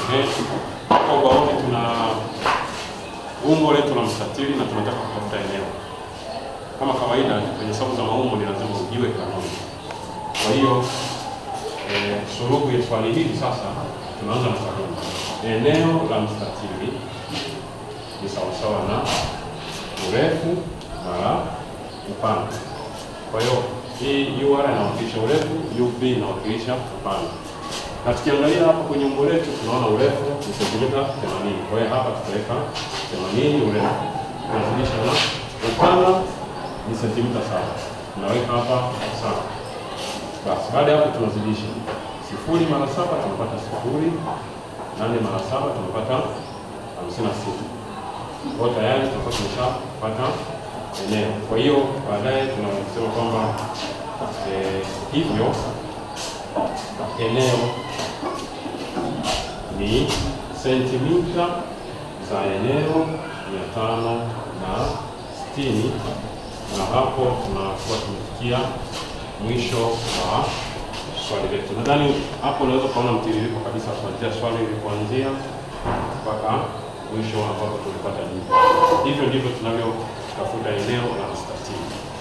Eh, Hapa ubaoni tuna umbo letu la mstatili na tunataka kutafuta eneo. Kama kawaida kwenye hesabu za maumbo ni lazima ujue kanuni. Kwa hiyo eh, suluhu ya swali hili sasa tunaanza na kanuni. Eneo la mstatili ni sawasawa na urefu mara upana. Kwa hiyo hii UR inawakilisha urefu, UB inawakilisha upana. Na tukiangalia hapa kwenye umbo letu tunaona urefu ni sentimita 80. Kwa hiyo hapa tutaweka 80 urefu. Tunazidisha na upana ni sentimita saba. Tunaweka hapa sawa. Basi baada ya hapo tunazidisha. Sifuri mara saba tunapata sifuri. Nane mara saba tunapata hamsini na sita. Kwa hiyo tayari tutakuwa tumeshapata eneo. Kwa hiyo baadaye tunasema kwamba eh, hivyo eneo ni sentimita za eneo mia tano na sitini na hapo tunakuwa tumefikia mwisho wa swali letu. Nadhani hapo unaweza ukaona mtiririko kabisa kuanzia swali lilipoanzia mpaka mwisho ambapo tulipata jibu. Hivyo ndivyo tunavyotafuta eneo la mstatili.